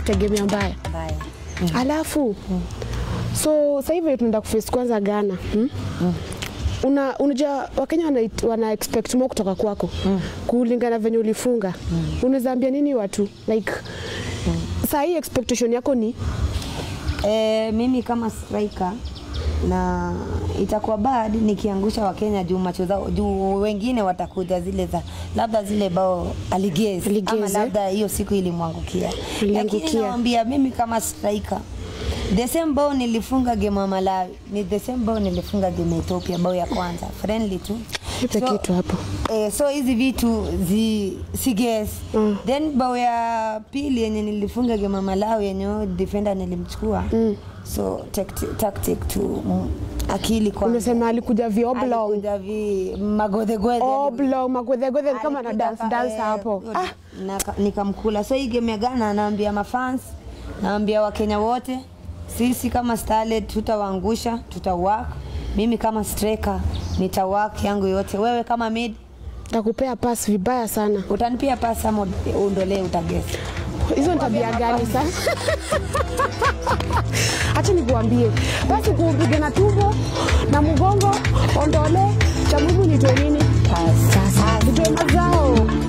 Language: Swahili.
kutegemea mbaya mbaya alafu so sasa hivi tunaenda kuface kwanza Ghana hmm? Una, unajua Wakenya wana, wana expect more kutoka kwako kulingana venye ulifunga unaweza ambia nini watu like saa hii expectation yako ni E, mimi kama striker na itakuwa bad nikiangusha Wakenya juu macho zao juu wengine watakuja zile za labda zile bao aligezi ama Aligeze. labda hiyo siku ilimwangukia, lakini Iliangukia. naambia mimi kama striker the same bao nilifunga game ya Malawi ni the same bao nilifunga game ya Ethiopia, bao ya kwanza friendly tu ipe So, kitu hapo Eh, so hizi vitu zi si guess. Mm. Then bao ya pili yenye nilifunga game ya Malawi yenye huyo defender nilimchukua. So tactic, tactic tu mm, akili kwa unasema alikuja vioblong alikuja vi magodhegwedhe oblong magwedhegwedhe kama na dance dance hapo ah, ah. nikamkula so hii game ya Ghana naambia mafans naambia wakenya wote sisi kama starlet tutawaangusha tutawak mimi kama striker nitawak yangu yote wewe kama mid takupea pass vibaya sana utanipia pasi ama uondolee utagesi hizo ni tabia gani sasa? Acha nikuambie basi, kupiga na tumbo na mgongo ondole cha muhimu nitoe nini? Sasa nitoe mazao